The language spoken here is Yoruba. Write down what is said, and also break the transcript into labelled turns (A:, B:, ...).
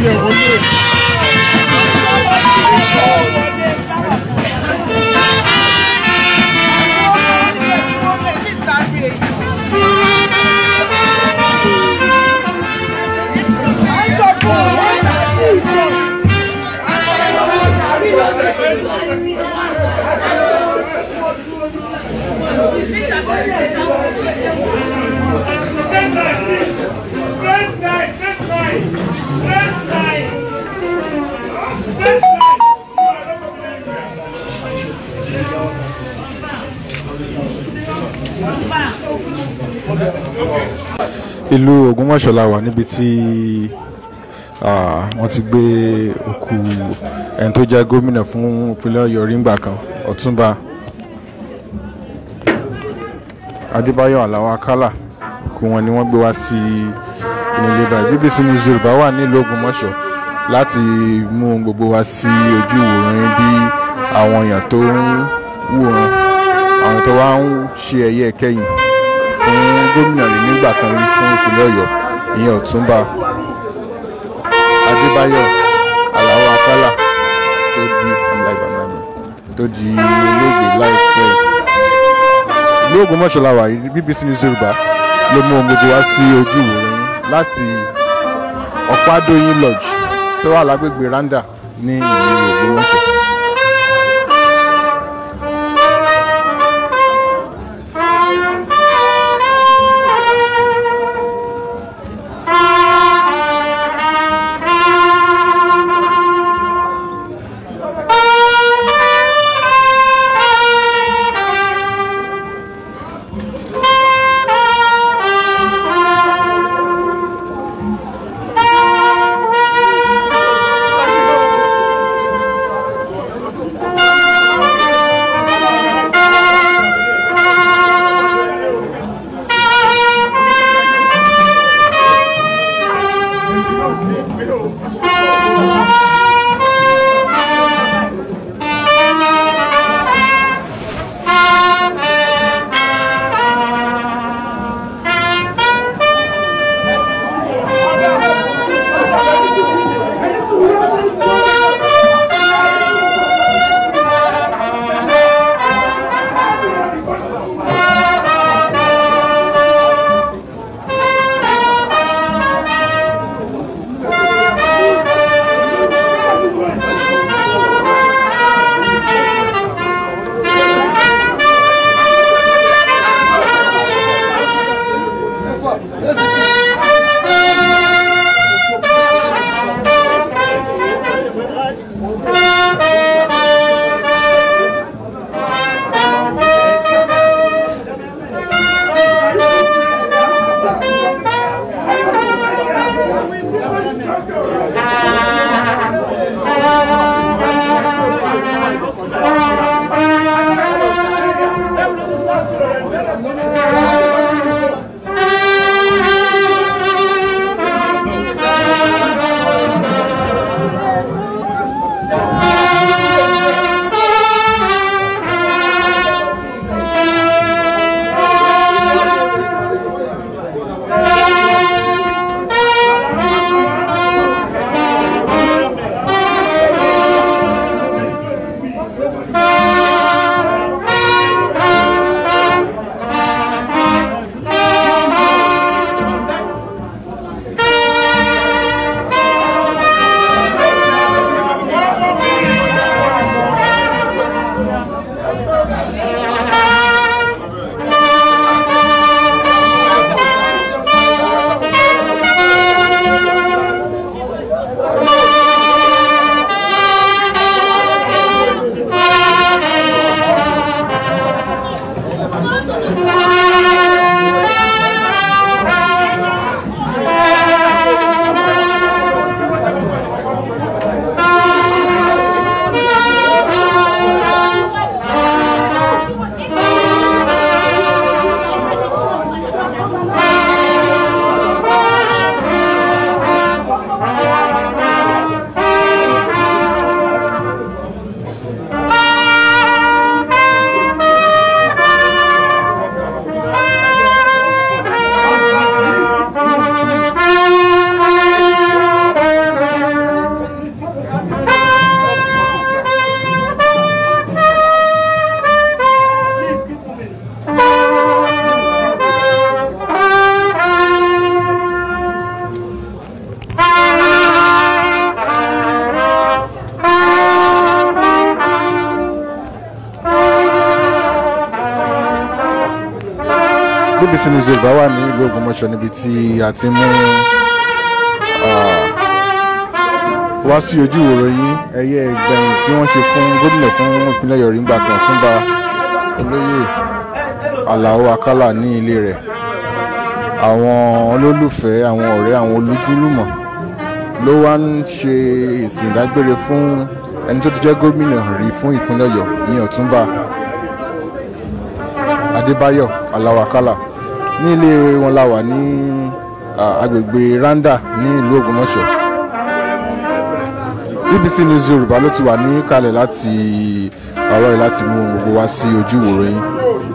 A: yẹ wọlé. ìlú Ògbómọ̀ṣọ́ la wà níbi tí ah, wọ́n ti gbé òkú ẹni tó jẹ́ gómìnà fún ìpínlẹ̀ Ọ̀yọ́ rí ńgbà kan Ọ̀túnba Adébáyọ̀ Aláwọ̀ Akálà òkú wọn ni wọ́n gbé wá sí inú ilé báyìí BBC News Yorùbá wà nílùú Ògbómọ̀ṣọ́ láti mú ohun gbogbo wá sí ojú ìwòran yín bí àwọn èèyàn tó ń wòran àwọn tó wá ń ṣe ẹ̀yẹ kẹ́yìn fún gómìnà rí nígbà kan rí fún ìpínlẹ̀ Ọ̀yọ́ ìyẹn Ọ̀túnba Adébáyọ̀ Aláwọ̀ Akálà tó di ọ̀làgbàmọ́ni tó di olóògbé láìpẹ́ yìí. ìlú Ògbómọ̀ṣọ́ la wà yìí BBC News Yorùbá ló mú ohun gbogbo wá sí ojú ìwòran yín láti Ọ̀pádóyìn Lodge tó wà lágbègbè Randa ní ìlú Ògbómọ̀ṣọ́. BBC News Yorùbá wà ní ìlú Ògbómọ̀ṣọ́ níbi tí a ti mú wá sí ojú ìwòròyìn ẹyẹ ìgbẹ̀yìn tí wọ́n ṣe fún gómìnà fún ìpínlẹ̀ Ọ̀yọ́ nígbà kan Ọ̀túnba olóyè Àlàó Akálà ní ilé rẹ̀ àwọn olólùfẹ́ àwọn ọ̀rẹ́ àwọn olójúlùmọ̀ ló wá ń ṣe ìsìn ìdágbére fún ẹni tó ti jẹ́ gómìnà rí fún ìpínlẹ̀ Ọ̀yọ́ ní Ọ̀túnba Adébáyọ̀ Àlàó Akálà ní ilé wọn la wà ní agbègbè Randa ní ìlú Ògbómọ̀ṣọ́ BBC News Yorùbá ló ti wà ní kalẹ̀ láti ọ̀rọ̀ yìí láti mú gbogbo wá sí ojú ìwòrán yín